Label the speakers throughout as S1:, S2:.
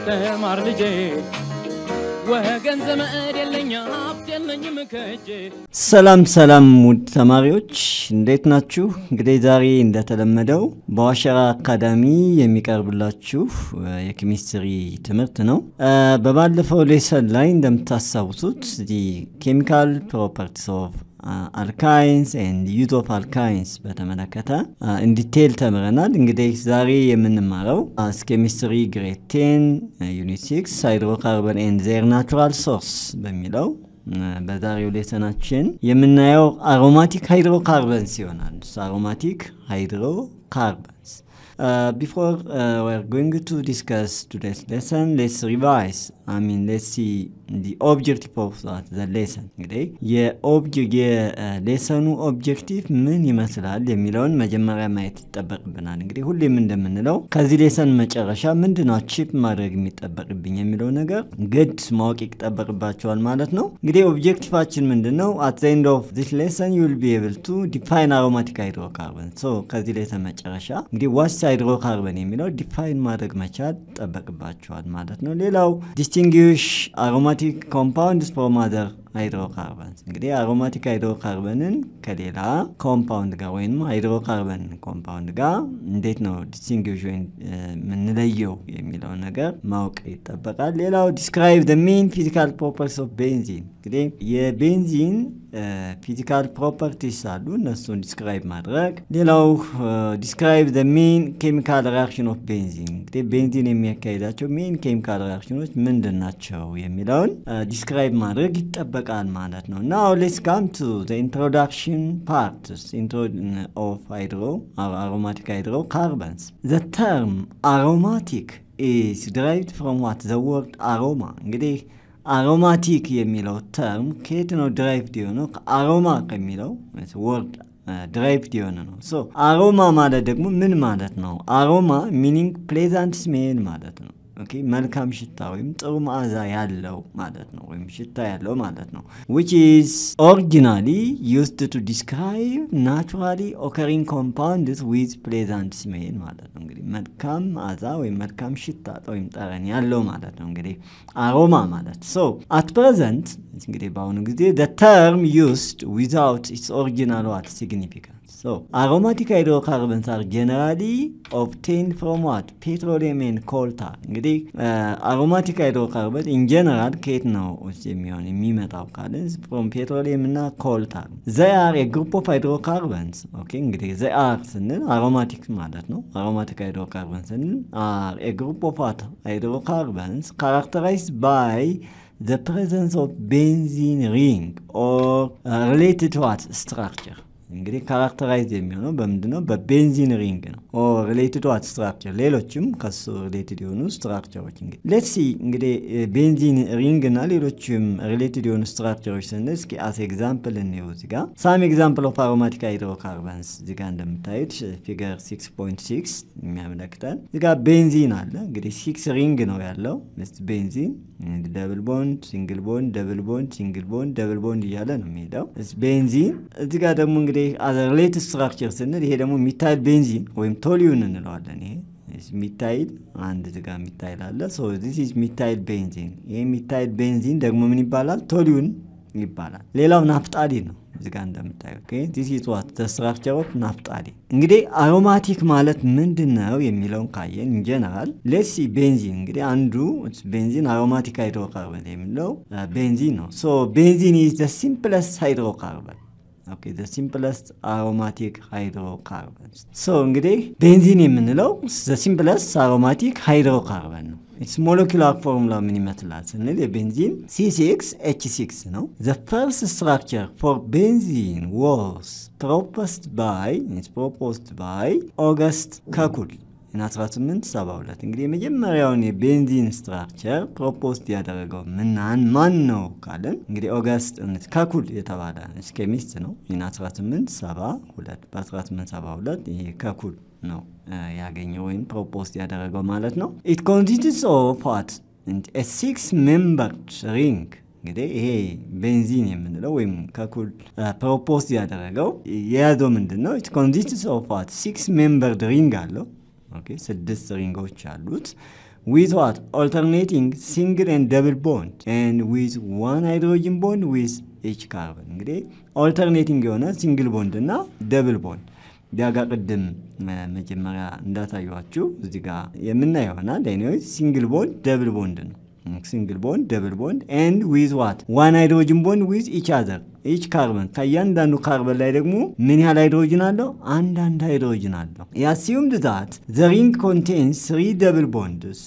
S1: ተማር ልጄ ወገን ዘመድ የለኝ ሀብት የለኝም ከእጄ
S2: ሰላም ሰላም ውድ ተማሪዎች እንዴት ናችሁ? እንግዲህ ዛሬ እንደተለመደው በዋሸራ አካዳሚ የሚቀርብላችሁ የኬሚስትሪ ትምህርት ነው። በባለፈው ሌሰን ላይ እንደምታስታውሱት ኬሚካል ፕሮፐርቲስ ኦፍ አልካይንስ ኤንድ ዩዝ ኦፍ አልካይንስ በተመለከተ ኢንዲቴል ተምረናል። እንግዲህ ዛሬ የምንማረው ኬሚስትሪ ግሬድ ቴን ዩኒት ሲክስ ሃይድሮካርበን ኤንድ ዜር ናቹራል ሶርስ በሚለው በዛሬው ሌሰናችን የምናየው አሮማቲክ ሃይድሮካርበንስ ይሆናል። አሮማቲክ ሃይድሮካርበንስ Uh, before uh, we're going to discuss today's lesson, let's revise. I mean, let's see the objective of that, the lesson. እንግዲህ የሌሰኑ ኦብጀክቲቭ ምን ይመስላል የሚለውን መጀመሪያ ማየት ይጠበቅብናል። እንግዲህ ሁሌም እንደምንለው ከዚህ ሌሰን መጨረሻ ምንድን ነው አቺቭ ማድረግ የሚጠበቅብኝ የሚለው ነገር ግድ ማወቅ ይጠበቅባቸዋል ማለት ነው። እንግዲህ ኦብጀክቲቫችን ምንድን ነው? አት ዘ ኤንድ ኦፍ ዚስ ሌሰን ዩል ቢ ኤብል ቱ ዲፋይን አሮማቲክ ሃይድሮካርበን። ሶ ከዚህ ሌሰን መጨረሻ እንግዲህ ዋስ ሃይድሮካርበን የሚለው ዲፋይን ማድረግ መቻል ይጠበቅባቸዋል ማለት ነው። ሌላው ዲስቲንግዊሽ አሮማቲክ ኮምፓውንድስ ፍሮም አዘር ሃይድሮካርበንስ እንግዲህ አሮማቲክ ሃይድሮካርበንን ከሌላ ኮምፓውንድ ጋር ወይም ሃይድሮካርበን ኮምፓውንድ ጋር እንዴት ነው ዲስቲንግዊሽ ወይም የምንለየው የሚለው ነገር ማወቅ ይጠበቃል። ሌላው ዲስክራይብ ደ ሜን ፊዚካል ፕሮፐርቲስ ኦፍ ቤንዚን እንግዲህ የቤንዚን ፊዚካል ፕሮፐርቲስ አሉ፣ እነሱን ዲስክራይብ ማድረግ። ሌላው ዲስክራይብ ደ ሜን ኬሚካል ሪያክሽን ኦፍ ቤንዚን እንግዲህ ቤንዚን የሚያካሂዳቸው ሜን ኬሚካል ሪያክሽኖች ምንድን ናቸው የሚለውን ዲስክራይብ ማድረግ ይጠበቃል ማለት ነው። ናው ሌትስ ካም ቱ ዘ ኢንትሮዳክሽን ፓርትስ ኦፍ ሃይድሮ አሮማቲክ ሃይድሮ ካርበንስ ዘ ተርም አሮማቲክ ኢዝ ዲራይቭድ ፍሮም ዋት ዘ ወርድ አሮማ እንግዲህ አሮማቲክ የሚለው ተርም ከየት ነው ድራይቭድ የሆነው? ከአሮማ ከሚለው ወርድ ድራይቭድ የሆነ ነው። ሶ አሮማ ማለት ደግሞ ምን ማለት ነው? አሮማ ሚኒንግ ፕሌዛንት ስሜል ማለት ነው። ኦኬ መልካም ሽታ ወይም ጥሩ መዓዛ ያለው ማለት ነው፣ ወይም ሽታ ያለው ማለት ነው። ዊች ኢዝ ኦሪጂናሊ ዩዝድ ቱ ዲስክራይብ ናቹራሊ ኦከሪንግ ኮምፓውንድስ ዊዝ ፕሌዛንት ስሜል ማለት ነው። እንግዲህ መልካም መዓዛ ወይም መልካም ሽታ ወይም ጠረን ያለው ማለት ነው። እንግዲህ አሮማ ማለት ሶ አት ፕሬዘንት እንግዲህ በአሁኑ ጊዜ ደ ተርም ዩዝድ ዊዛውት ኢትስ ኦሪጂናል ዋት ሲግኒፊካንስ So, aromatic hydrocarbons are generally obtained from what? Petroleum and coal tar. እንግዲህ አሮማቲክ ሃይድሮካርበን ኢን ጀነራል ከየት ነው ውስጥ የሚሆን የሚመጣው ካልን ፍሮም ፔትሮሊየም እና ኮል ታር። ዘይ አር የግሩፕ ኦፍ ሃይድሮካርበንስ። ኦኬ እንግዲህ ዘይ አር ስንል አሮማቲክ ማለት ነው። አሮማቲክ ሃይድሮካርበን ስንል አር የግሩፕ ኦፍ ሃይድሮካርበንስ ካራክተራይዝድ ባይ the presence of benzene ring or uh, related what structure እንግዲህ ካራክተራይዝ የሚሆነው በምንድን ነው? በቤንዚን ሪንግ ነው። ኦ ሪሌትድ ዋት ስትራክቸር፣ ሌሎችም ከሱ ሪሌትድ የሆኑ ስትራክቸሮች እንግዲህ ሌትስ ሲ እንግዲህ ቤንዚን ሪንግ እና ሌሎችም ሪሌትድ የሆኑ ስትራክቸሮች ስንል እስኪ አስ ኤግዛምፕል እንየው። እዚህ ጋር ሳም ኤግዛምፕል ኦፍ አሮማቲክ ሃይድሮካርበንስ እዚህ ጋር እንደምታዩት ፊገር 6.6 የሚያመለክተን እዚህ ጋር ቤንዚን አለ። እንግዲህ ሲክስ ሪንግ ነው ያለው ቤንዚን ደብል ቦንድ፣ ሲንግል ቦንድ፣ ደብል ቦንድ፣ ሲንግል ቦንድ፣ ደብል ቦንድ እያለ ነው የሚሄደው ቤንዚን። እዚህ ጋር ደግሞ እንግዲህ ሪሌት ስትራክቸር ስንል ይሄ ደግሞ ሚታይል ቤንዚን ወይም ቶሊዩን እንለዋለን። ይሄ ሚታይል አንድ ዝጋ ሚታይል አለ። ሶ ዚስ ኢዝ ሚታይል ቤንዚን። ይሄ ሚታይል ቤንዚን ደግሞ ምን ይባላል? ቶሊዩን ይባላል። ሌላው ናፍጣሊን ነው እዚህ ጋር እንደምታዩት ዚስ ኢዝ ዋት ዘ ስትራክቸር ኦፍ ናፍጣሊን። እንግዲህ አሮማቲክ ማለት ምንድን ነው የሚለውን ካየን ኢንጀነራል ሌሲ ቤንዚን እንግዲህ አንዱ ቤንዚን አሮማቲክ ሃይድሮካርበን የሚለው ቤንዚን ነው። ሶ ቤንዚን ኢዝ ዘ ሲምፕለስት ሃይድሮካርበን ኦኬ ዘ ሲምፕለስት አሮማቲክ ሃይድሮካርበንስ ሶ እንግዲህ ቤንዚን የምንለው ዘ ሲምፕለስት አሮማቲክ ሃይድሮካርበን ነው። ኢትስ ሞለኪላር ፎርሙላ ምን ይመስላል ስንል የቤንዚን ሲ6 ኤች 6 ነው። ዘ ፈርስት ስትራክቸር ፎር ቤንዚን ዋስ ፕሮፖስድ ባይ ፕሮፖስድ ባይ ኦገስት ከኩል 1872 እንግዲህ የመጀመሪያውን የቤንዚን ስትራክቸር ፕሮፖስት ያደረገው ምናን ማን ነው ካለን እንግዲህ ኦገስት ከኩል የተባለ ኬሚስት ነው። 1872 በ1872 ይሄ ከኩል ነው ያገኘው ወይም ፕሮፖስት ያደረገው ማለት ነው። ኢት ኮንሲስትስ ኦፍ ዋት ሲክስ ሜምበርድ ሪንግ እንግዲህ ይሄ ቤንዚን የምንለው ወይም ከኩል ፕሮፖዝ ያደረገው የያዘው ምንድን ነው? ኢት ኮንሲስትስ ኦፍ ዋት ሲክስ ሜምበርድ ሪንግ አለው። ኦኬ ስድስት ሪንጎች አሉት with what alternating single and double bond and with one hydrogen bond with each carbon እንግዲህ ኦልተርኔቲንግ የሆነ ሲንግል ቦንድ እና ደብል ቦንድ ዲያጋ ቅድም መጀመሪያ እንዳታዩችሁ እዚህ ጋር የምናየው ይሆናል። ኤኒዌይስ ሲንግል ቦንድ ደብል ቦንድ ነው። ሲንግል ቦንድ ደብል ቦንድ ኤንድ ዊዝ ዋት ዋን ሃይድሮጅን ቦንድ ዊዝ ኢች አዘር ኢች ካርበን ከእያንዳንዱ ካርበን ላይ ደግሞ ምን ያህል ሃይድሮጅን አለው? አንዳንድ ሃይድሮጅን አለው። የአሲዩምድ ዛት ዘ ሪንግ ኮንቴንስ ስሪ ደብል ቦንድስ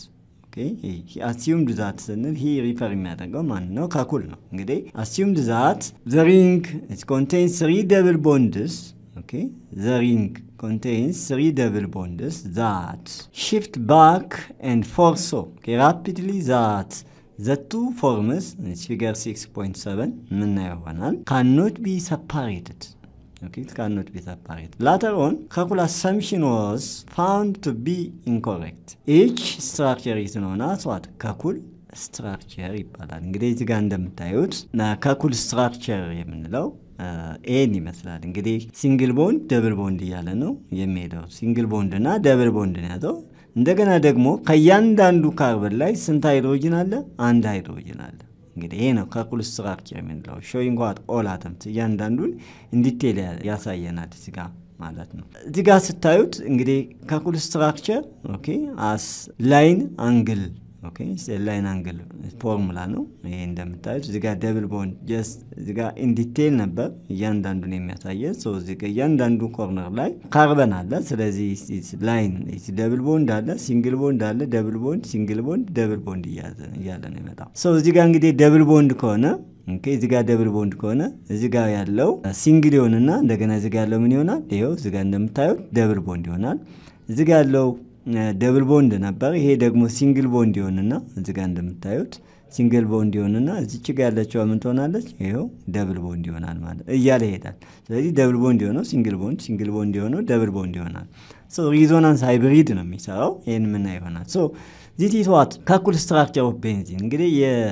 S2: አሲዩምድ ዛት ስንል ይህ ሪፈር የሚያደርገው ማን ነው? ከኩል ነው። እንግዲህ አሲዩምድ ዛት ዘ ሪንግ ኮንቴንስ ስሪ ደብል ቦንድስ okay the ring contains three double bonds that shift back and forth so okay, rapidly that the two forms it's figure 6.7 ምናየው ይሆናል cannot be separated okay it cannot be separated later on calculus assumption was found to be incorrect each structure is known as what kakul ስትራክቸር ይባላል እንግዲህ እዚህ ጋር እንደምታዩት ከኩል ስትራክቸር የምንለው ኤን ይመስላል እንግዲህ ሲንግል ቦንድ ደብል ቦንድ እያለ ነው የሚሄደው። ሲንግል ቦንድ እና ደብል ቦንድ ነው ያዘው። እንደገና ደግሞ ከእያንዳንዱ ካርበን ላይ ስንት ሃይድሮጅን አለ? አንድ ሃይድሮጅን አለ። እንግዲህ ይሄ ነው ከኩል ስትራክቸር የምንለው ሾዊንግ ዋት ኦል አተምስ እያንዳንዱን እንዲቴል ያሳየናል እዚህ ጋር ማለት ነው። እዚህ ጋር ስታዩት እንግዲህ ከኩል ስትራክቸር ኦኬ አስ ላይን አንግል ኦኬ ላይን አንግል ፎርሙላ ነው ይሄ እንደምታዩት እዚህ ጋር ደብል ቦንድ ጀስት እዚህ ጋር ኢንዲቴል ነበር እያንዳንዱን የሚያሳየን ሰው እዚህ ጋር እያንዳንዱ ኮርነር ላይ ካርበን አለ ስለዚህ ላይን ደብል ቦንድ አለ ሲንግል ቦንድ አለ ደብል ቦንድ ሲንግል ቦንድ ደብል ቦንድ እያለ ነው ይመጣው ሰው እዚህ ጋር እንግዲህ ደብል ቦንድ ከሆነ እዚህ ጋር ደብል ቦንድ ከሆነ እዚህ ጋር ያለው ሲንግል ይሆንና እንደገና እዚህ ጋር ያለው ምን ይሆናል ይኸው እዚህ ጋር እንደምታዩት ደብል ቦንድ ይሆናል እዚህ ጋር ያለው ደብል ቦንድ ነበር። ይሄ ደግሞ ሲንግል ቦንድ ይሆንና እዚህ ጋር እንደምታዩት ሲንግል ቦንድ ይሆንና እዚች ጋ ያለችው ምን ትሆናለች? ይኸው ደብል ቦንድ ይሆናል ማለት እያለ ይሄዳል። ስለዚህ ደብል ቦንድ የሆነው ሲንግል ቦንድ፣ ሲንግል ቦንድ የሆነው ደብል ቦንድ ይሆናል። ሪዞናንስ ሃይብሪድ ነው የሚሰራው። ይህን ምና ይሆናል ዚት ኢዝ ዋት ከኩል ስትራክቸር ኦፍ ቤንዚን እንግዲህ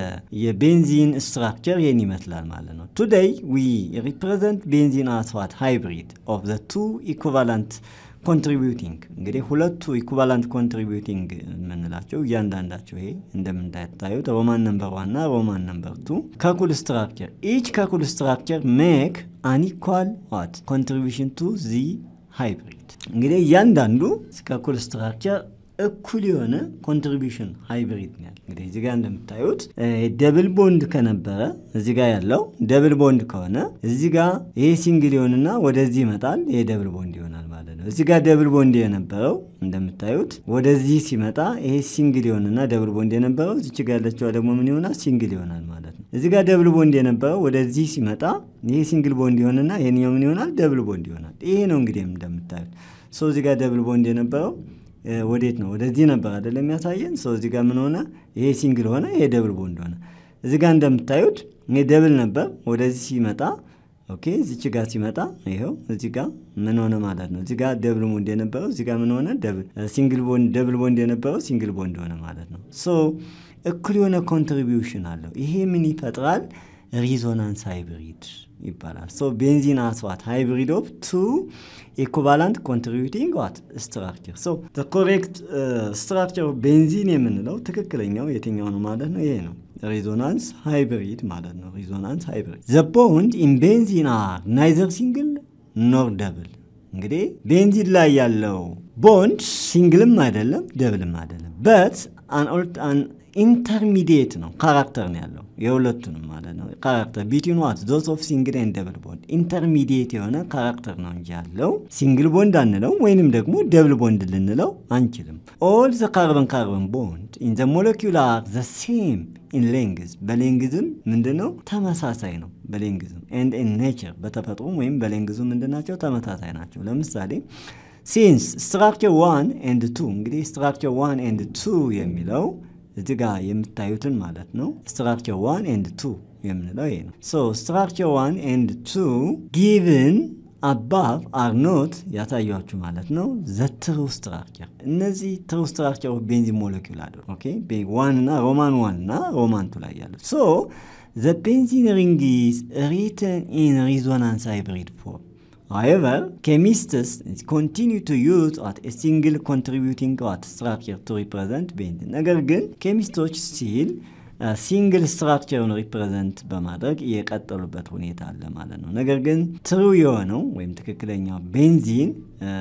S2: የቤንዚን ስትራክቸር ይህን ይመስላል ማለት ነው። ቱዴይ ዊ ሪፕሬዘንት ቤንዚን አስ ዋት ሃይብሪድ ኦፍ ዘ ቱ ኢኩቫላንት ኮንትሪቢዩቲንግ እንግዲህ ሁለቱ ኢኩቫላንት ኮንትሪቢዩቲንግ የምንላቸው እያንዳንዳቸው ይሄ እንደምታዩት ሮማን ነምበር ዋን እና ሮማን ነምበር ቱ ከኩል ስትራክቸር ኢች ከኩል ስትራክቸር ሜክ አንኢኳል ዋት ኮንትሪቢሽን ቱ ዚ ሃይብሪድ እንግዲህ እያንዳንዱ ከኩል ስትራክቸር እኩል የሆነ ኮንትሪቢሽን ሃይብሪድ ነው ያለ። እንግዲህ እዚህ ጋር እንደምታዩት ደብል ቦንድ ከነበረ እዚህ ጋር ያለው ደብል ቦንድ ከሆነ እዚህ ጋር ይሄ ሲንግል ይሆንና ወደዚህ ይመጣል። ይሄ ደብል ቦንድ ይሆናል ማለት ነው። እዚህ ጋር ደብል ቦንድ የነበረው እንደምታዩት ወደዚህ ሲመጣ ይሄ ሲንግል ይሆንና ደብል ቦንድ የነበረው እዚች ጋር ያለችዋ ደግሞ ምን ይሆናል? ሲንግል ይሆናል ማለት ነው። እዚህ ጋር ደብል ቦንድ የነበረው ወደዚህ ሲመጣ ይሄ ሲንግል ቦንድ ይሆንና ይሄኛው ምን ይሆናል? ደብል ቦንድ ይሆናል። ይሄ ነው እንግዲህ እንደምታዩት ሶ እዚህ ጋር ደብል ቦንድ የነበረው ወዴት ነው? ወደዚህ ነበር አይደለም የሚያሳየን። ሰው እዚህ ጋር ምን ሆነ? ይሄ ሲንግል ሆነ፣ ይሄ ደብል ቦንድ ሆነ። እዚህ ጋር እንደምታዩት ይሄ ደብል ነበር፣ ወደዚህ ሲመጣ ኦኬ፣ እዚች ጋር ሲመጣ ይኸው እዚህ ጋር ምን ሆነ ማለት ነው። እዚህ ጋር ደብል ቦንድ የነበረው እዚህ ጋር ምን ሆነ? ደብል ሲንግል ቦንድ ደብል ቦንድ የነበረው ሲንግል ቦንድ ሆነ ማለት ነው። ሶ እኩል የሆነ ኮንትሪቢዩሽን አለው። ይሄ ምን ይፈጥራል? ሪዞናንስ ሃይብሪድ ይባላል። ሶ ቤንዚን አስዋት ሃይብሪድ ኦፍ ቱ ኢኩቫላንት ኮንትሪቢዩቲንግ ዋት ስትራክቸር። ሶ ኮሬክት ስትራክቸር ኦፍ ቤንዚን የምንለው ትክክለኛው የትኛው ነው ማለት ነው? ይሄ ነው ሪዞናንስ ሃይብሪድ ማለት ነው። ሪዞናንስ ሃይብሪድ ዘ ቦንድ ኢን ቤንዚን አር ናይዘር ሲንግል ኖር ደብል። እንግዲህ ቤንዚን ላይ ያለው ቦንድ ሲንግልም አይደለም ደብልም አይደለም በት አን ኢንተርሚዲየት ነው ካራክተር ነው ያለው የሁለቱንም ማለት ነው ካራክተር ቢትዊን ዋት ዞስ ኦፍ ሲንግል ኤንድ ደብል ቦንድ ኢንተርሚዲየት የሆነ ካራክተር ነው እንጂ ያለው ሲንግል ቦንድ አንለው ወይንም ደግሞ ደብል ቦንድ ልንለው አንችልም ኦል ዘ ካርበን ካርበን ቦንድ ኢን ዘ ሞለኪውላር ዘ ሴም ኢን ሌንግዝ በሌንግዝም ምንድነው ተመሳሳይ ነው በሌንግዝም ኤንድ ኢን ኔቸር በተፈጥሮም ወይም በሌንግዙ ምንድናቸው ተመሳሳይ ናቸው ለምሳሌ ሲንስ ስትራክቸር ዋን ኤንድ ቱ እንግዲህ ስትራክቸር ዋን ኤንድ ቱ የሚለው እዚህ ጋር የምታዩትን ማለት ነው ስትራክቸር ዋን ኤንድ ቱ የምንለው ይሄ ነው ሶ ስትራክቸር ዋን ኤንድ ቱ ጊቭን አባቭ አር ኖት ያሳያችሁ ማለት ነው ዘ ትሩ ስትራክቸር እነዚህ ትሩ ስትራክቸር ኦፍ ቤንዚን ሞለኪውል አሉ ኦኬ ዋን እና ሮማን ዋን እና ሮማን ቱ ላይ ያሉት ሶ ዘ ቤንዚን ሪንግ ኢዝ ሪትን ኢን ሪዞናንስ ሃይብሪድ ፎርም However, chemists continue to use what a single contributing what structure to represent benzene. ነገር ግን ኬሚስቶች ሲል ሲንግል ስትራክቸርን ሪፕሬዘንት በማድረግ እየቀጠሉበት ሁኔታ አለ ማለት ነው። ነገር ግን ትሩ የሆነው ወይም ትክክለኛው ቤንዚን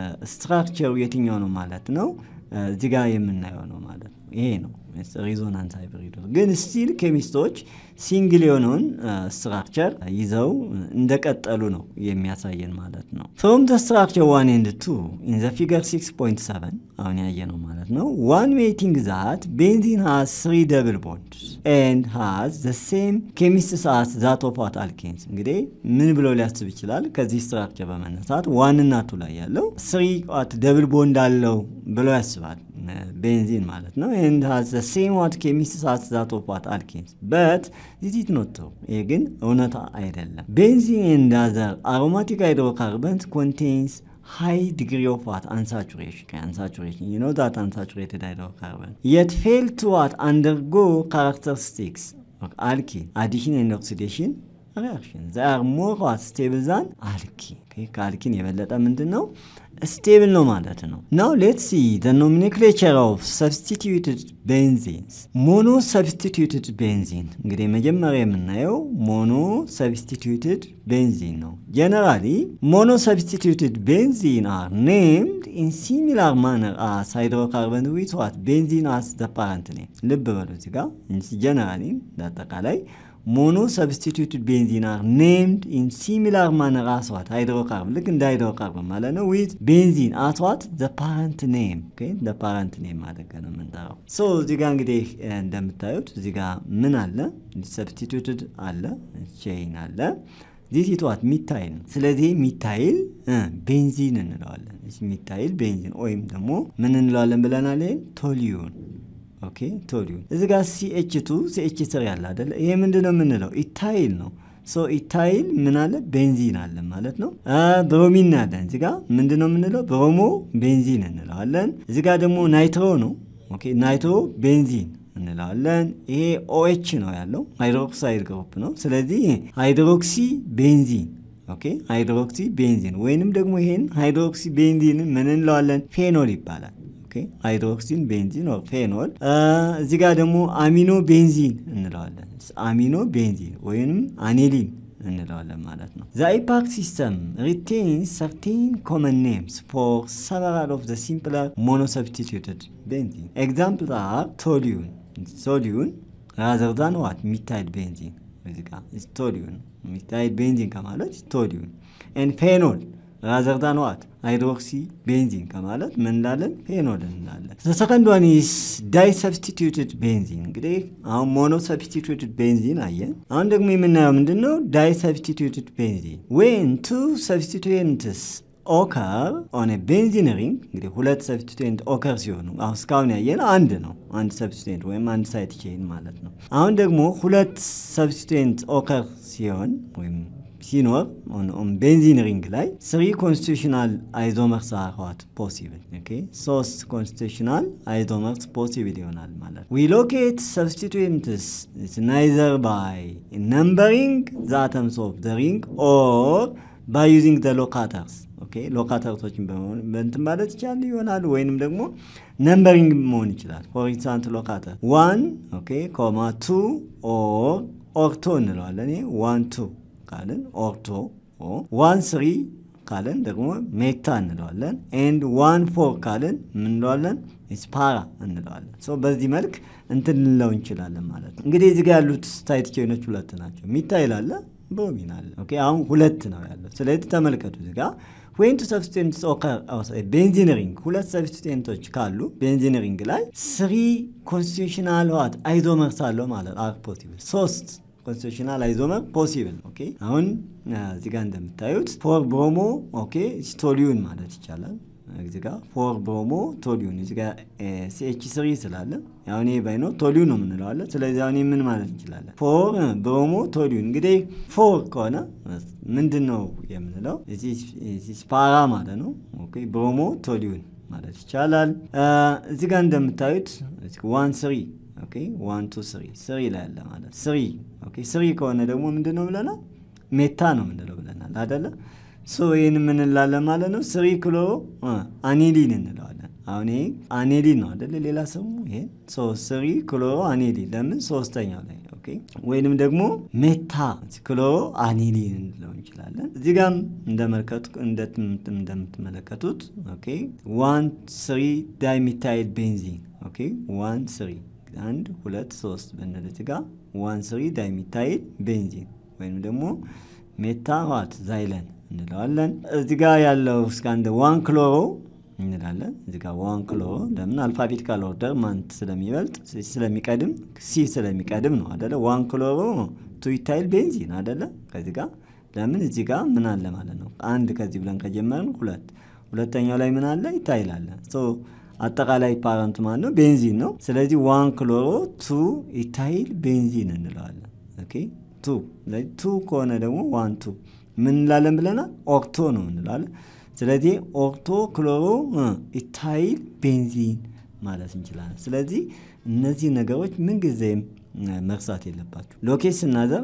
S2: ስትራክቸሩ የትኛው ነው ማለት ነው እዚህ ጋር የምናየው ነው ማለት ነው። ይሄ ነው ሪዞናንስ ሃይብሪድ ግን ስቲል ኬሚስቶች ሲንግል የሆነውን ስትራክቸር ይዘው እንደቀጠሉ ነው የሚያሳየን ማለት ነው። ፍሮም ዘ ስትራክቸር ዋን ኤንድ ቱ ኢን ዘ ፊገር 6.7 አሁን ያየ ነው ማለት ነው። ዋን ሜቲንግ ዛት ቤንዚን ሃዝ ስሪ ደብል ቦንድ ኤንድ ሃዝ ዘ ሴም ኬሚስትስ አስ ዛት ኦፍ ዋት አልኬንስ። እንግዲህ ምን ብሎ ሊያስብ ይችላል? ከዚህ ስትራክቸር በመነሳት ዋን እና ቱ ላይ ያለው ስሪ ዋት ደብል ቦንድ አለው ብሎ ያስባል ቤንዚን ማለት ነው። ኤንድ ሃዝ ዘ ሴም ዋት ኬሚስትስ አስ ዛት ኦፍ ዋት አልኬንስ በት ዚስ ኢዝ ኖት ትሩ። ይሄ ግን እውነታ አይደለም። ቤንዚን ኤንድ አዘር አሮማቲክ ሃይድሮካርበንስ ኮንቴንስ ሃይ ዲግሪ ኦፍ ዋት አንሳቹሬሽን አንሳቹሬሽን ዩ ኖ ዛት አንሳቹሬትድ ሃይድሮካርበን የት ፌል ቱ ዋት አንደርጎ ካራክተሪስቲክስ አልኪን አዲሽን ኤንድ ኦክሲዴሽን ሪያክሽን ዛ አር ሞር ዋት ስቴብል ዛን አልኪን ከአልኪን የበለጠ ምንድን ነው ስቴብል ነው ማለት ነው። ናው ሌት ሲ ዘ ኖሜንክሌቸር ኦፍ ሰብስቲትዩትድ ቤንዚንስ ሞኖ ሰብስቲትዩትድ ቤንዚን እንግዲህ መጀመሪያ የምናየው ሞኖ ሰብስቲትዩትድ ቤንዚን ነው። ጀነራሊ ሞኖ ሰብስቲትዩትድ ቤንዚን አር ኔምድ ኢን ሲሚላር ማነር አስ ሃይድሮካርበን ዊት ዋት ቤንዚን አስ ዘ ፓረንት ኔም። ልብ በሉ እዚህ ጋር ጀነራሊ እንዳጠቃላይ ሞኖ ሰብስቲቱትድ ቤንዚን አር ኔምድ ኢን ሲሚላር ማነር አስዋት ሃይድሮካርበን ልክ እንደ ሃይድሮካርበን ማለት ነው። ዊዝ ቤንዚን አስዋት ዘ ፓረንት ኔም ዘ ፓረንት ኔም አድርገ ነው የምንጠራው። ሶ እዚህ ጋር እንግዲህ እንደምታዩት እዚህ ጋር ምን አለ? ሰብስቲቱትድ አለ፣ ቼይን አለ ዚስ ኢትዋት ሚታይል ነው። ስለዚህ ሚታይል ቤንዚን እንለዋለን። ሚታይል ቤንዚን ወይም ደግሞ ምን እንለዋለን ብለናል? ቶሊዩን ኦኬ ቶሊዩን እዚህ ጋር ሲኤች ቱ ሲኤች ስር ያለ አደለ? ይሄ ምንድን ነው የምንለው? ኢታይል ነው። ሶ ኢታይል ምን አለ? ቤንዚን አለ ማለት ነው። ብሮሚን አለን እዚህ ጋር ምንድን ነው የምንለው? ብሮሞ ቤንዚን እንለዋለን። እዚህ ጋር ደግሞ ናይትሮ ነው። ኦኬ ናይትሮ ቤንዚን እንለዋለን። ይሄ ኦኤች ነው ያለው ሃይድሮክሳይድ ግሩፕ ነው። ስለዚህ ሃይድሮክሲ ቤንዚን ኦኬ ሃይድሮክሲ ቤንዚን ወይንም ደግሞ ይሄን ሃይድሮክሲ ቤንዚን ምን እንለዋለን? ፌኖል ይባላል። ሃይድሮክሲን ቤንዚን ኦር ፌኖል። እዚህ ጋር ደግሞ አሚኖ ቤንዚን እንለዋለን። አሚኖ ቤንዚን ወይንም አኔሊን እንለዋለን ማለት ነው። ዘ አይፓክ ሲስተም ሪቴንስ ሰርቴን ኮመን ኔምስ ፎር ሰቨራል ኦፍ ዘ ሲምፕለር ሞኖሰብስቲቱትድ ቤንዚን ኤግዛምፕል አር ቶሊዩን ቶሊዩን ራዘር ዛን ዋት ሚታይል ቤንዚን እዚህ ጋር ቶሊዩን ሚታይል ቤንዚን ከማለት ቶሊዩን ኤን ፌኖል ራዘር ዛን ዋት ሃይድሮክሲ ቤንዚን ከማለት ምን እንላለን? ፌኖል እንላለን። ሰከንድ ዋን ኢስ ዳይ ሰብስቲቱትድ ቤንዚን። እንግዲህ አሁን ሞኖ ሰብስቲቱትድ ቤንዚን አየን። አሁን ደግሞ የምናየው ምንድን ነው? ዳይ ሰብስቲቱትድ ቤንዚን ዌን ቱ ሰብስቲቱንትስ ኦከር ኦን ቤንዚን ሪንግ እንግዲህ ሁለት ሰብስቲቱንት ኦከር ሲሆኑ አሁን እስካሁን ያየን አንድ ነው። አንድ ሰብስቲቱንት ወይም አንድ ሳይት ቼን ማለት ነው። አሁን ደግሞ ሁለት ሰብስቲቱንት ኦከር ሲሆን ወይም ሲኖር ቤንዚን ሪንግ ላይ ስሪ ኮንስቲቱሽናል አይዞመርስ አርዋት ፖሲብል ሶስት ኮንስቲቱሽናል አይዞመርስ ፖሲብል ይሆናል ማለት ዊ ሎኬት ሰብስቲቱንትስ ናይዘር ባይ ነምበሪንግ ዘ አተምስ ኦፍ ዘ ሪንግ ኦር ባይ ዩዚንግ ዘ ሎካተርስ ሎካተርቶችን በእንትን ማለት ይቻላል ይሆናል ወይንም ደግሞ ነምበሪንግ መሆን ይችላል። ፎር ኢንስታንት ሎካተር ዋን ኮማ ቱ ኦር ኦርቶ እንለዋለን። ዋን ቱ ካልን ኦርቶ ዋን ስሪ ካልን ደግሞ ሜታ እንለዋለን። ኤንድ ዋን ፎር ካልን ምን እንለዋለን? ስፓራ እንለዋለን። በዚህ መልክ እንትን ልንለው እንችላለን ማለት ነው። እንግዲህ እዚህ ጋ ያሉት ሳይት ቼኖች ሁለት ናቸው። ሚታ ይላለ ብሮሚን አለ። ኦኬ አሁን ሁለት ነው ያለው። ስለዚህ ተመልከቱ እዚህ ጋ ዌን ቱ ሰብስቲቱንትስ ኦከር ቤንዚን ሪንግ ሁለት ሰብስቲቱንቶች ካሉ ቤንዚን ሪንግ ላይ ስሪ ኮንስቲቱሽናል ዋት አይዞመርስ አለው ማለት አር ፖሲብል ሶስት ኮንስቲቱሽናል አይዞመር ፖሲብል ኦኬ። አሁን እዚህ ጋር እንደምታዩት ፎር ብሮሞ ኦኬ ቶሊዩን ማለት ይቻላል። እዚህ ጋር ፎር ብሮሞ ቶሊዩን እዚህ ጋር ሲኤች ስሪ ስላለ አሁን ይሄ ባይኖር ቶሊዩን ነው የምንለዋለን። ስለዚህ አሁን ምን ማለት እንችላለን? ፎር ብሮሞ ቶሊዩን እንግዲህ ፎር ከሆነ ምንድን ነው የምንለው? ስፓራ ማለት ነው። ኦኬ ብሮሞ ቶሊዩን ማለት ይቻላል። እዚህ ጋር እንደምታዩት ዋን ስሪ ኦኬ ዋን ቱ ስሪ ስሪ ላይ ያለ ማለት ስሪ ኦኬ ስሪ ከሆነ ደግሞ ምንድን ነው ብለናል? ሜታ ነው ምንለው ብለናል አደለ? ሶ ይህን የምንላለን ማለት ነው። ስሪ ክሎሮ አኔሊን እንለዋለን። አሁን ይሄ አኔሊን ነው አደለ? ሌላ ስሙ ይሄ ስሪ ክሎሮ አኔሊን ለምን ሶስተኛው ላይ ወይንም ደግሞ ሜታ ክሎሮ አኔሊን እንለው እንችላለን። እዚህ ጋም እንደምትመለከቱት ዋን ስሪ ዳይሚታይል ቤንዚን ዋን ስሪ አንድ ሁለት ሶስት ብንል እዚህ ጋ ዋን ስሪ ዳይሚታይል ቤንዚን ወይም ደግሞ ሜታ ዋት ዛይለን እንለዋለን። እዚህ ጋ ያለው እስከ አንድ ዋን ክሎሮ እንላለን። እዚህ ጋር ዋን ክሎሮ ለምን አልፋቤቲካል ኦርደር ማን ስለሚበልጥ ስለሚቀድም ሲ ስለሚቀድም ነው አደለ? ዋን ክሎሮ ቱ ኢታይል ቤንዚን አደለ? ከዚህ ጋር ለምን እዚህ ጋር ምን አለ ማለት ነው። አንድ ከዚህ ብለን ከጀመርን ሁለት፣ ሁለተኛው ላይ ምን አለ? ኢታይል አለ። አጠቃላይ ፓረንት ማለት ነው ቤንዚን ነው። ስለዚህ ዋን ክሎሮ ቱ ኢታይል ቤንዚን እንለዋለን። ኦኬ ቱ ቱ ከሆነ ደግሞ ዋን ቱ ምን እንላለን ብለናል? ኦክቶ ነው እንላለን። ስለዚህ ኦክቶ ክሎሮ ኢታይል ቤንዚን ማለት እንችላለን። ስለዚህ እነዚህ ነገሮች ምንጊዜም መርሳት የለባችሁ። ሎኬት ስናዘር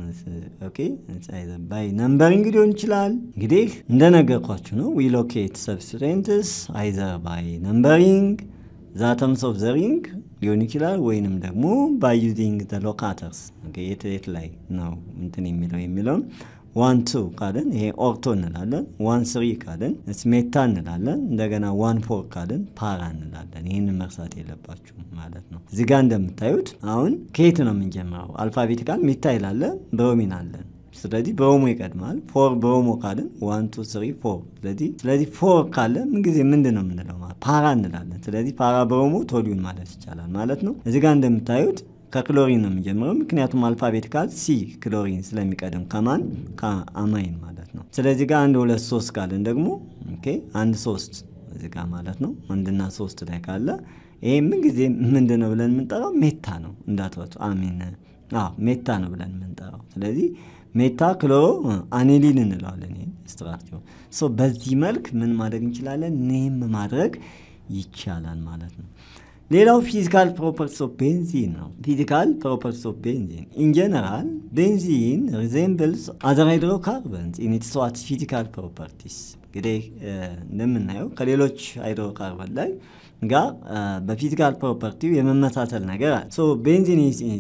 S2: ባይ ነምበሪንግ ሊሆን ይችላል። እንግዲህ እንደነገርኳችሁ ነው። ዊ ሎኬት ሰብስቴንትስ አይዘር ባይ ነምበሪንግ ዛተምስ ኦፍ ዘሪንግ ሊሆን ይችላል ወይንም ደግሞ ባይ ዩዚንግ ዘ ሎካተርስ የት የት ላይ ነው እንትን የሚለው የሚለውን ዋን ቱ ካልን ይሄ ኦክቶ እንላለን። ዋን ስሪ ካልን ስሜታ እንላለን። እንደገና ዋን ፎር ካልን ፓራ እንላለን። ይህንን መርሳት የለባችሁም ማለት ነው። እዚህ ጋር እንደምታዩት አሁን ከየት ነው የምንጀምረው? አልፋቤቲካል ሚታ ይላለ ብሮሚን አለን። ስለዚህ ብሮሞ ይቀድማል። ፎር ብሮሞ ካልን ዋን ቱ ስሪ ፎር። ስለዚህ ስለዚህ ፎር ካለ ምንጊዜ ምንድን ነው የምንለው? ፓራ እንላለን። ስለዚህ ፓራ ብሮሞ ቶሊዩን ማለት ይቻላል ማለት ነው። እዚህ ጋር እንደምታዩት ከክሎሪን ነው የሚጀምረው። ምክንያቱም አልፋቤቲካል ሲ ክሎሪን ስለሚቀድም ከማን ከአማይን ማለት ነው። ስለዚህ ጋር አንድ ሁለት ሶስት ካለን ደግሞ አንድ ሶስት እዚህ ጋር ማለት ነው። አንድና ሶስት ላይ ካለ ይሄ ምን ጊዜ ምንድን ነው ብለን የምንጠራው ሜታ ነው እንዳትወጡ። አሚን ሜታ ነው ብለን የምንጠራው። ስለዚህ ሜታ ክሎሮ አኔሊን እንለዋለን። ይሄን ስትራክቸር በዚህ መልክ ምን ማድረግ እንችላለን? ኔም ማድረግ ይቻላል ማለት ነው። ሌላው ፊዚካል ፕሮፐርቲስ ኦፍ ቤንዚን ነው። ፊዚካል ፕሮፐርቲስ ኦፍ ቤንዚን ኢን ጀነራል ቤንዚን ሪዜምብልስ አዘር ሃይድሮካርበንስ ኢን ኢትስ ዋት ፊዚካል ፕሮፐርቲስ። እንግዲህ እንደምናየው ከሌሎች ሃይድሮካርበን ላይ ጋር በፊዚካል ፕሮፐርቲው የመመሳሰል ነገር አለ። ሶ ቤንዚን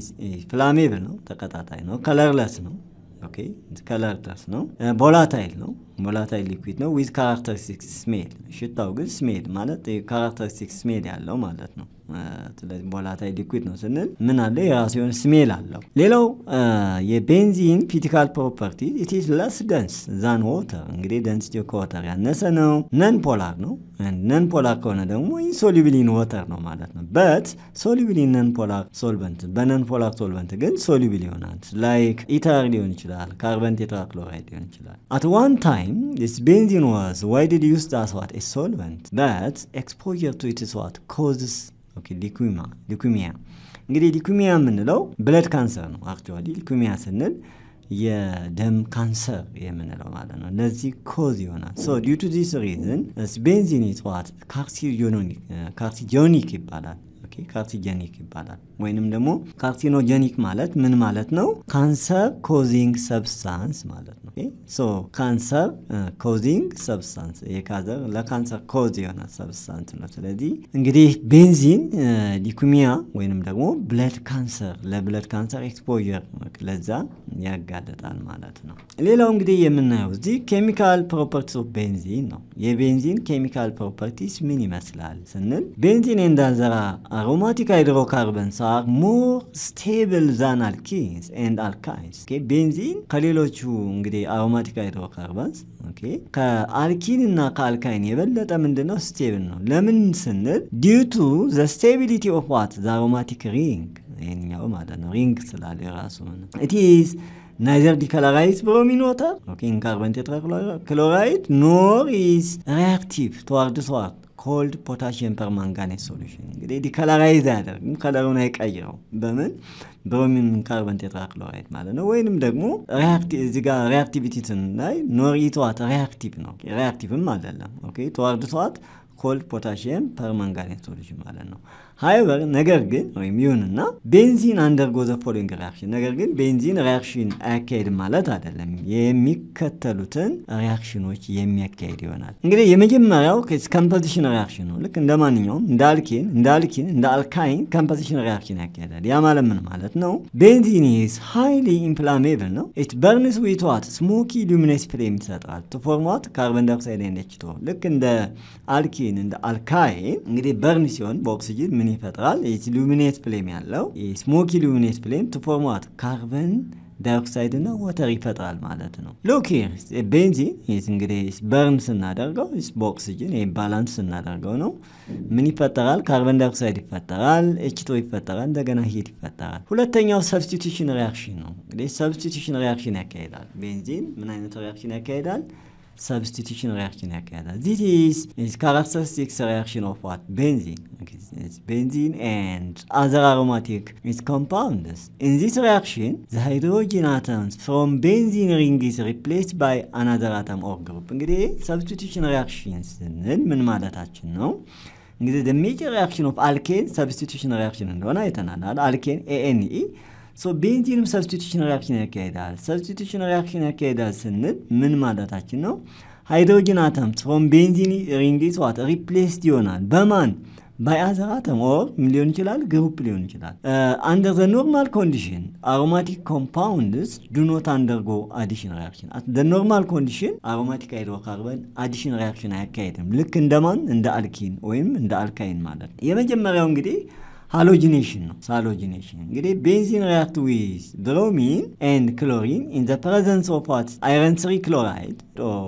S2: ፍላሜብል ነው፣ ተቀጣጣይ ነው፣ ከለርለስ ነው ኦኬ ከለርለስ ነው፣ ቮላታይል ነው ቮላታይል ሊኩዊድ ነው ዊዝ ካራክተሪስቲክስ ስሜል። ሽታው ግን ስሜል ማለት ካራክተሪስቲክስ ስሜል ያለው ማለት ነው። ስለዚህ ቮላታይል ሊኩዊድ ነው ስንል ምን አለ? የራሱ የሆነ ስሜል አለው። ሌላው የቤንዚን ፊዚካል ፕሮፐርቲ ኢትስ ለስ ደንስ ዛን ወተር። እንግዲህ ደንሲቲ ከወተር ያነሰ ነው። ነን ፖላር ነው። ነን ፖላር ከሆነ ደግሞ ኢንሶሉብል ኢን ወተር ነው ማለት ነው። በት ሶሉብል ኢን ነን ፖላር ሶልቨንት፣ በነን ፖላር ሶልቨንት ግን ሶሉብል ይሆናል። ላይክ ኢተር ሊሆን ይችላል፣ ካርበን ቴትራክሎራይድ ሊሆን ይችላል። አት ዋን ታይም this benzene was widely used as what a solvent but exposure to it is what causes okay leukemia leukemia እንግዲህ ሊኩሚያ የምንለው ብለድ ካንሰር ነው። አክቹዋሊ ሊኩሚያ ስንል የደም ካንሰር የምንለው ማለት ነው። ለዚህ ኮዝ ይሆናል። ሶ ዲዩ ቱ ዚስ ሪዝን ቤንዚን ኢዝ ዋት ካርሲጆኒክ ይባላል። ካርሲጀኒክ ይባላል። ወይንም ደግሞ ካርሲኖጀኒክ ማለት ምን ማለት ነው? ካንሰር ኮዚንግ ሰብስታንስ ማለት ነው። ሶ ካንሰር ኮዚንግ ሰብስታንስ የካዘር ለካንሰር ኮዝ የሆነ ሰብስታንስ ነው። ስለዚህ እንግዲህ ቤንዚን ሊኩሚያ ወይንም ደግሞ ብለድ ካንሰር ለብለድ ካንሰር ኤክስፖዠር ለዛ ያጋለጣል ማለት ነው። ሌላው እንግዲህ የምናየው እዚህ ኬሚካል ፕሮፐርቲስ ኦፍ ቤንዚን ነው። የቤንዚን ኬሚካል ፕሮፐርቲስ ምን ይመስላል ስንል ቤንዚን እንዳንዘራ አሮማቲክ ሃይድሮካርበንስ አር ሞር ስቴብል ዛን አልኪንስ ኤንድ አልካይንስ። ቤንዚን ከሌሎቹ እንግዲህ አሮማቲክ ሃይድሮካርበንስ ከአልኪን እና ከአልካይን የበለጠ ምንድነው ስቴብል ነው። ለምን ስንል ዲዩ ቱ ዘ ስቴቢሊቲ ኦፍ ዋት ዘ አሮማቲክ ሪንግ ይህኛው ማለት ነው። ሪንግ ስላለ የራሱ ኢትስ ናይዘር ዲከለራይዝ ብሮሚን ወተር ኢን ካርበን ቴትራክሎራይድ ኖር ኢዝ ሪያክቲቭ ተዋርድስ ዋት ኮልድ ፖታሽየም ፐርማንጋኔት ሶሉሽን እንግዲህ ዲከለራይዝ አያደርግም፣ ከለሩን አይቀይረው። በምን ብሮሚን ካርበን ቴትራክሎራይድ ማለት ነው። ወይንም ደግሞ እዚ ጋር ሪያክቲቪቲ ላይ ኖር ኢትዋት ሪያክቲቭ ነው፣ ሪያክቲቭም አይደለም። ኦኬ ተዋርድስ ዋት ኮልድ ፖታሽየም ፐርማንጋኔት ሶሉሽን ማለት ነው። ሀይበር ነገር ግን ወይም ይሁንና ቤንዚን አንደርጎ ዘ ፎሎዊንግ ሪያክሽን ነገር ግን ቤንዚን ሪያክሽን አያካሄድም ማለት አይደለም። የሚከተሉትን ሪያክሽኖች የሚያካሄድ ይሆናል። እንግዲህ የመጀመሪያው ኮምፖዚሽን ሪያክሽን ነው። ልክ እንደ ማንኛውም እንደ አልኬን እንደ አልኪን እንደ አልካይን ኮምፖዚሽን ሪያክሽን ያካሄዳል። ያ ማለት ምን ማለት ነው? ቤንዚን ኢዝ ሃይሊ ኢንፍላሜብል ነው። ኢት በርንስ ዊት ዋት ስሞኪ ሉሚነስ ፍሌም ይሰጣል ቱ ፎርም ዋት ካርበን ዳይኦክሳይድ ኤንድ ኤች ቱ ልክ እንደ አልኪን እንደ አልካይን እንግዲህ በርን ሲሆን በኦክሲጅን ምን ይፈጥራል? ሉሚኔት ፍሌም ያለው ስሞኪ ሉሚኔት ፍሌም ቱ ፎርም ዋት ካርበን ዳይኦክሳይድ እና ወተር ይፈጥራል ማለት ነው። ሎክ ቤንዚን እንግዲህ በርን ስናደርገው በኦክሲጅን ይህ ባላንስ ስናደርገው ነው ምን ይፈጠራል? ካርበን ዳይኦክሳይድ ይፈጠራል፣ ኤችቶ ይፈጠራል፣ እንደገና ሂድ ይፈጠራል። ሁለተኛው ሰብስቲቱሽን ሪያክሽን ነው። እንግዲህ ሰብስቲቱሽን ሪያክሽን ያካሄዳል። ቤንዚን ምን አይነት ሪያክሽን ያካሄዳል? ሰብስቲቱሽን ሪያክሽን ያካሄዳል። ዚስ ኢዝ ካራክተሪስቲክስ ሪያክሽን ኦፍ ዋት ቤንዚን ቤንዚን ኤንድ አዘር አሮማቲክ ኢዝ ኮምፓውንድስ ኢን ዚስ ሪያክሽን ዘ ሃይድሮጂን አተምስ ፍሮም ቤንዚን ሪንግ ኢዝ ሪፕሌስድ ባይ አናዘር አተም ኦር ግሩፕ። እንግዲህ ሰብስቲቱሽን ሪያክሽን ስንል ምን ማለታችን ነው? እንግዲህ ደ ሜጀር ሪያክሽን ኦፍ አልኬን ሰብስቲቱሽን ሪያክሽን እንደሆነ አይተናል። አልኬን ኤኤንኢ ሶ ቤንዚንም ሰብስቲቱሽን ሪያክሽን ያካሄዳል። ሰብስቲቱሽን ሪያክሽን ያካሄዳል ስንል ምን ማለታችን ነው? ሃይድሮጅን አተምስ ፍሮም ቤንዚን ሪንግስ ዋት ሪፕሌስድ ይሆናል በማን ባይ አዘር አተም ኦር ምን ሊሆን ይችላል? ግሩፕ ሊሆን ይችላል። አንደር ዘ ኖርማል ኮንዲሽን አሮማቲክ ኮምፓውንድስ ዱ ኖት አንደርጎ አዲሽን ሪያክሽን ደ ኖርማል ኮንዲሽን አሮማቲክ ሃይድሮካርበን አዲሽን ሪያክሽን አያካሄድም። ልክ እንደማን እንደ አልኪን ወይም እንደ አልካይን ማለት ነው። የመጀመሪያው እንግዲህ ሃሎጂኔሽን ነው። ሃሎጂኔሽን እንግዲህ ቤንዚን ሪያክት ዊዝ ብሮሚን ኤንድ ክሎሪን ኢን ዘ ፕሬዘንስ ኦፍ ዋት አይረን ስሪ ክሎራይድ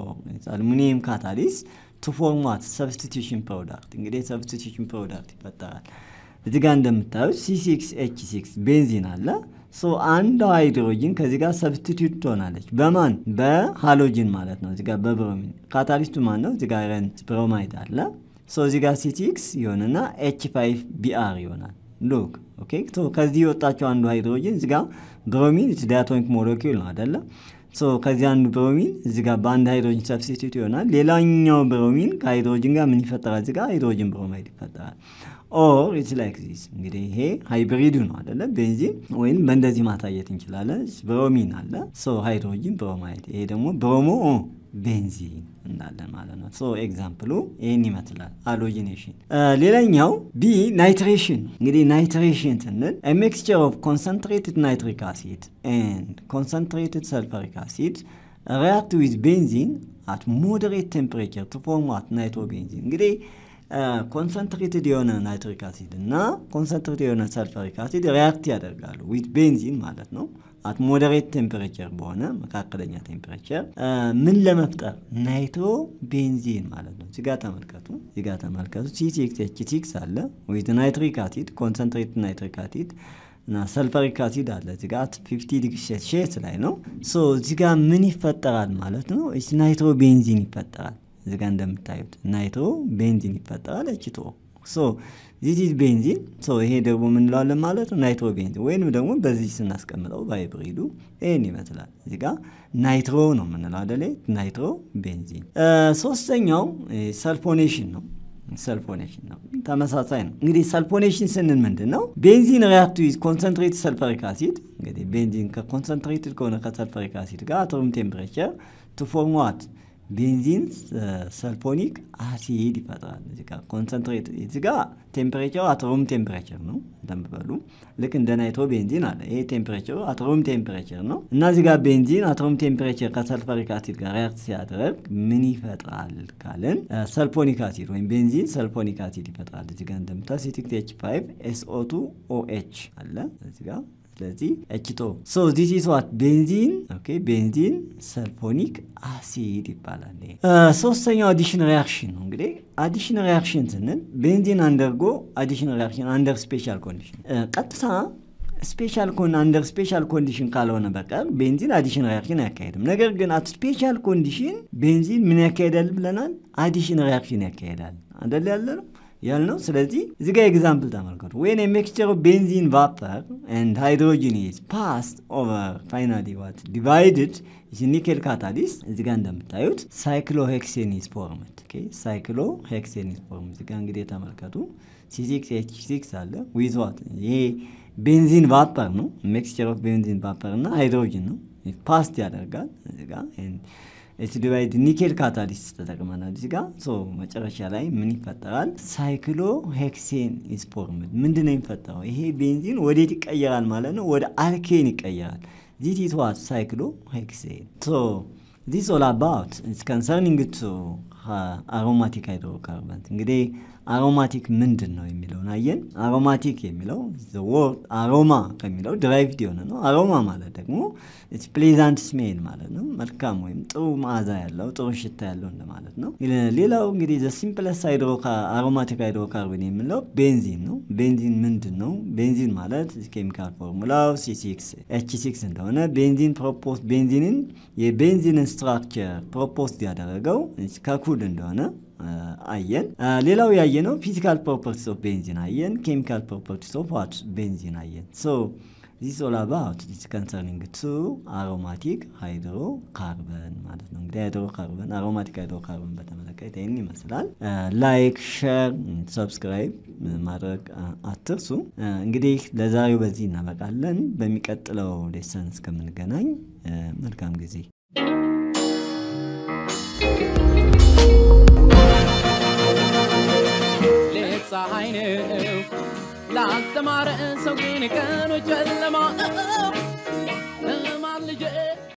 S2: አሉሚኒየም ካታሊስ ቱ ፎርም ዋት ሰብስቲቱሽን ፕሮዳክት እንግዲህ ሰብስቲቱሽን ፕሮዳክት ይፈጠራል። እዚህ ጋር እንደምታዩት ሲ6 ኤች ሲክስ ቤንዚን አለ። ሶ አንዷ ሃይድሮጂን ከዚህ ጋር ሰብስቲቱት ትሆናለች። በማን በሃሎጂን ማለት ነው። እዚህ ጋር በብሮሚን ካታሊስቱ ማን ነው? እዚህ ጋር አይረን ብሮማይድ አለ። ሶ እዚህ ጋር ሲቲክስ ይሆንና ኤች ፋይቭ ቢአር ይሆናል። ሉክ ኦኬ። ከዚህ የወጣቸው አንዱ ሃይድሮጂን እዚህ ጋር ብሮሚን ዳያቶኒክ ሞለኪል ነው አደለ? ሶ ከዚህ አንዱ ብሮሚን እዚህ ጋር በአንድ ሃይድሮጂን ሰብስቲቱት ይሆናል። ሌላኛው ብሮሚን ከሃይድሮጂን ጋር ምን ይፈጠራል? እዚህ ጋር ሃይድሮጂን ብሮማይድ ይፈጠራል። ኦር ኢትስ ላይክ ዚስ እንግዲህ ይሄ ሃይብሪዱ ነው አደለ? ቤንዚን ወይም በእንደዚህ ማሳየት እንችላለን። ብሮሚን አለ፣ ሶ ሃይድሮጂን ብሮማይድ፣ ይሄ ደግሞ ብሮሞ ቤንዚን እንዳለን ማለት ነው። ሶ ኤግዛምፕሉ ይህን ይመስላል ሃሎጂኔሽን። ሌላኛው ቢ ናይትሬሽን። እንግዲህ ናይትሬሽን ስንል ሚክስቸር ኦፍ ኮንሰንትሬትድ ናይትሪክ አሲድ ኤንድ ኮንሰንትሬትድ ሰልፈሪክ አሲድ ሪያክት ዊዝ ቤንዚን አት ሞደሬት ቴምፕሬቸር ቱ ፎርም ዋት ናይትሮ ቤንዚን እንግዲህ ኮንሰንትሬትድ የሆነ ናይትሪክ አሲድ እና ኮንሰንትሬትድ የሆነ ሰልፈሪክ አሲድ ሪያክት ያደርጋሉ ዊት ቤንዚን ማለት ነው። አት ሞደሬት ቴምፕሬቸር በሆነ መካከለኛ ቴምፕሬቸር ምን ለመፍጠር ናይትሮ ቤንዚን ማለት ነው። እዚጋ ተመልከቱ፣ እዚጋ ተመልከቱ። ሲሲክስ ኤች ሲክስ አለ ዊት ናይትሪክ አሲድ ኮንሰንትሬትድ ናይትሪክ አሲድ እና ሰልፈሪክ አሲድ አለ እዚጋ ፊፍቲ ዲግሪ ሴልሺየስ ላይ ነው። ሶ እዚጋ ምን ይፈጠራል ማለት ነው? ናይትሮ ቤንዚን ይፈጠራል። እዚጋ እንደምታዩት ናይትሮ ቤንዚን ይፈጠራል። እችቶ ሶ ዚስ ኢዝ ቤንዚን ሶ ይሄ ደግሞ ምንለዋለን ማለት ነው ናይትሮ ቤንዚን ወይንም ደግሞ በዚህ ስናስቀምጠው ባይብሪዱ ይህን ይመስላል። እዚህ ጋር ናይትሮ ነው የምንለው አደለ? ናይትሮ ቤንዚን። ሶስተኛው ሰልፎኔሽን ነው። ሰልፎኔሽን ነው፣ ተመሳሳይ ነው። እንግዲህ ሰልፎኔሽን ስንል ምንድን ነው? ቤንዚን ሪያክት ዊዝ ኮንሰንትሬትድ ሰልፈሪክ አሲድ እንግዲህ ቤንዚን ከኮንሰንትሬትድ ከሆነ ከሰልፈሪክ አሲድ ጋር አት ሩም ቴምፕሬቸር ቱ ፎርም ዋት ቤንዚን ሰልፎኒክ አሲድ ይፈጥራል። እዚህ ጋር ኮንሰንትሬት እዚህ ጋር ቴምፕሬቸሩ አትሩም ቴምፕሬቸር ነው እንደምበሉ ልክ እንደ ናይትሮ ቤንዚን አለ። ይሄ ቴምፕሬቸሩ አትሩም ቴምፕሬቸር ነው እና እዚህ ጋር ቤንዚን አትሩም ቴምፕሬቸር ከሰልፈሪክ አሲድ ጋር ሪያክት ሲያደርግ ምን ይፈጥራል ካልን ሰልፎኒክ አሲድ ወይም ቤንዚን ሰልፎኒክ አሲድ ይፈጥራል። እዚህ ጋር እንደምታ ሲቲክስ ኤች ፋይቭ ኤስኦቱ ኦኤች አለ እዚህ ጋር ስለዚህ ኤችቶ ሶ ዚስ ኢዝ ዋት ቤንዚን ኦኬ ቤንዚን ሰልፎኒክ አሲድ ይባላል። ሶስተኛው አዲሽን ሪያክሽን ነው። እንግዲህ አዲሽን ሪያክሽን ስንል ቤንዚን አንደርጎ አዲሽን ሪያክሽን አንደር ስፔሻል ኮንዲሽን ቀጥታ ስፔሻል ኮን አንደር ስፔሻል ኮንዲሽን ካልሆነ በቀር ቤንዚን አዲሽን ሪያክሽን አያካሄድም። ነገር ግን አት ስፔሻል ኮንዲሽን ቤንዚን ምን ያካሄዳል ብለናል? አዲሽን ሪያክሽን ያካሄዳል አደል ያለ ነው። ያልነው። ስለዚህ እዚህ ጋር ኤግዛምፕል ተመልከቱ። ዌን ሚክስቸር ኦፍ ቤንዚን ቫፐር ኤንድ ሃይድሮጂን ኢዝ ፓስድ ኦቨር ፋይናሊ ዋት ዲቫይድድ ኒኬል ካታሊስት እዚህ ጋር እንደምታዩት ሳይክሎ ሄክሴን ኢዝ ፎርምድ። ሳይክሎ ሄክሴን ኢዝ ፎርምድ። እዚህ ጋር እንግዲህ ተመልከቱ ሲሲክስ ኤች ሲክስ አለ ዊዝ ዋት ይሄ ቤንዚን ቫፐር ነው። ሚክስቸር ኦፍ ቤንዚን ቫፐር እና ሃይድሮጂን ነው ፓስት ያደርጋል እዚህ ጋር ኤች ዲቫይድ ኒኬል ካታሊስት ተጠቅመናል እዚህ ጋር ሶ መጨረሻ ላይ ምን ይፈጠራል? ሳይክሎ ሄክሴን ኢዝ ፎርምድ። ምንድን ነው የሚፈጠረው? ይሄ ቤንዚን ወዴት ይቀየራል ማለት ነው? ወደ አልኬን ይቀየራል። ዚት ኢዝ ዋት ሳይክሎ ሄክሴን ሶ ዚስ ኦል አባውት ኢትስ ኮንሰርኒንግ ቱ አሮማቲክ ሃይድሮካርበንት እንግዲህ አሮማቲክ ምንድን ነው የሚለውን አየን። አሮማቲክ የሚለው ወርድ አሮማ ከሚለው ድራይቭድ የሆነ ነው። አሮማ ማለት ደግሞ ፕሌዛንት ስሜል ማለት ነው። መልካም ወይም ጥሩ መዓዛ ያለው ጥሩ ሽታ ያለው እንደማለት ነው። ሌላው እንግዲህ ዘ ሲምፕለስ አሮማቲክ ሃይድሮካርበን የምንለው ቤንዚን ነው። ቤንዚን ምንድን ነው? ቤንዚን ማለት ኬሚካል ፎርሙላው ሲሲክስ ኤች ሲክስ እንደሆነ ቤንዚን ፕሮፖስ ቤንዚንን የቤንዚንን ስትራክቸር ፕሮፖስ ያደረገው ከኩል እንደሆነ አየን። ሌላው ያየነው ፊዚካል ፕሮፐርቲስ ኦፍ ቤንዚን አየን። ኬሚካል ፕሮፐርቲስ ኦፍ ዋት ቤንዚን አየን። ሶ ዚስ ኦል አባውት ዚስ ኮንሰርኒንግ ቱ አሮማቲክ ሃይድሮ ካርበን ማለት ነው። እንግዲህ ሃይድሮ ካርበን አሮማቲክ ሃይድሮ ካርበን በተመለከተ ይህን ይመስላል። ላይክ፣ ሼር፣ ሰብስክራይብ ማድረግ አትርሱ። እንግዲህ ለዛሬው በዚህ እናበቃለን። በሚቀጥለው ሌሰን እስከምንገናኝ መልካም ጊዜ
S1: ፀሐይ ነው ላልተማረ ሰው ግን ቀኑ ጨለማ ነው።